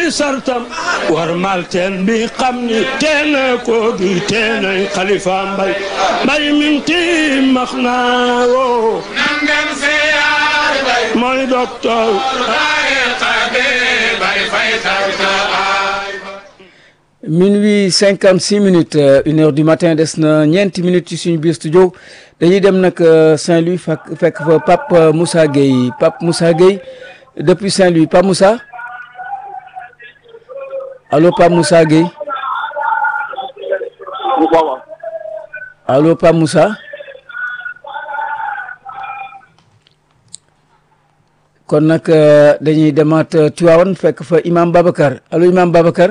ay sartam war mal teen bi xam ni teena ko bi teenay xalifa mbay mbay minti max naa woo nan dem siyaar bay mooy docteur tariqa bi bay fay tarta ay minuit cinquante six minutes euh, une heure du matin des na ñeenti minutes ci suñu biir studio dañuy dem nag euh, Saint-Louis fekk fekk fa Pape euh, Moussa Gueye Pape Moussa Gueye depuis Saint-Louis Pape Moussa allo Pape Moussa Gueye allo Pape Moussa kon nag dañuy demaat Tivaouane fekk fa Imam Babacar allo Imam Babacar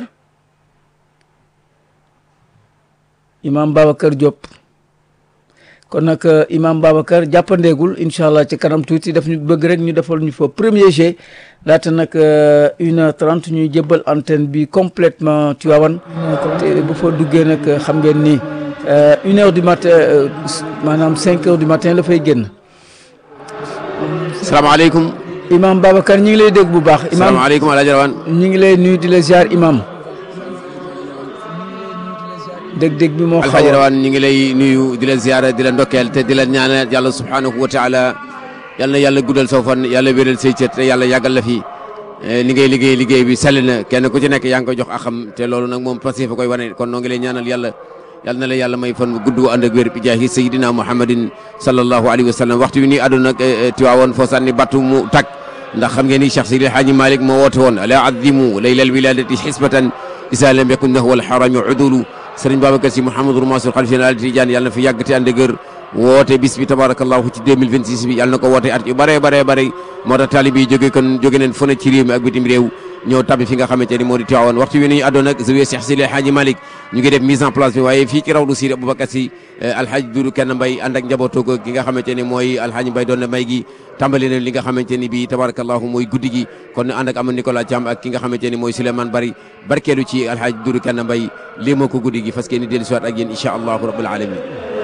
imam Babacar Diop kon nag imam Babacar jàppandeegul incha allah ci kanam tuuti daf ñu bëgg rek ñu defal ñu fa premier jet laata nag une heure trente ñuy jëbbal antenne bi complètement Tivaouane te bu fa duggee nag xam ngeen ni une heure du matin maanaam cinq heures du matin la fay génn. salaamaaleykum. imam Babacar ñi ngi lay dégg bu baax. imam salaamaaleykum El Hadj Rawane. ñi ngi lay nuyu di la ziar imam. dég-dég bi moo xaw Alxaaji Rawaan ñi ngi lay nuyu di la ziyaara di la ndokkeel te di la ñaanal yàlla subhaanahu wa taala yal na yàlla guddal saw fan yàlla wéral say cër te yàlla yàggal la fi li ngay liggéey liggéey bi sell na kenn ku ci nekk yaa ngi koy jox axam te loolu nag moom passé fa koy wane kon noo ngi lay ñaanal yàlla yal na la yàlla may fan gudd gu ànd ak wér bi jaahi sayidina muhammadin sallallahu alayhi wa sallam waxtu bi nii àdduna nag tiwaawoon foo sànni battu mu tag ndax xam ngeen ni Cheikh Sidi Haaji Malick moo woote woon ala azimu laylal wiladati xisbatan isa lam yakun nahwa alxarami udulu sëriñ Babacar si Mouhamadou Mansour xalif général Tidiane yàlla na fi yàgg te ànd ak woote bis bi tabarakallahu ci 2026 bi yàlla na ko woote at yu bare bare bare moo tax taalib yi jóge kon jóge neen fu ne ci réew mi ak bitim réew ñëw tabbi fi nga xamante ni moo di Tiwaawan waxtu wi nañu àddoon nag zawiya Cheikh Sidi Hadji Malick ñu ngi def mise en place bi waaye fii ci rawdu Sidi Aboubacar si alhaji Dudu kenn mbay ànd ak njabootoo gi nga xamante ni mooy alhaji mbay doon na may gi tàmbali na li nga xamante ni bi tabarakallahu mooy guddi gi kon ànd ak ama Nicolas Thiam ak ki nga xamante ni mooy Souleymane Bari barkeelu ci alhaji Dudu kenn mbay lii moo ko guddi gi fas yéene dellu siwaat ak yéen incha allahu rabbul alamin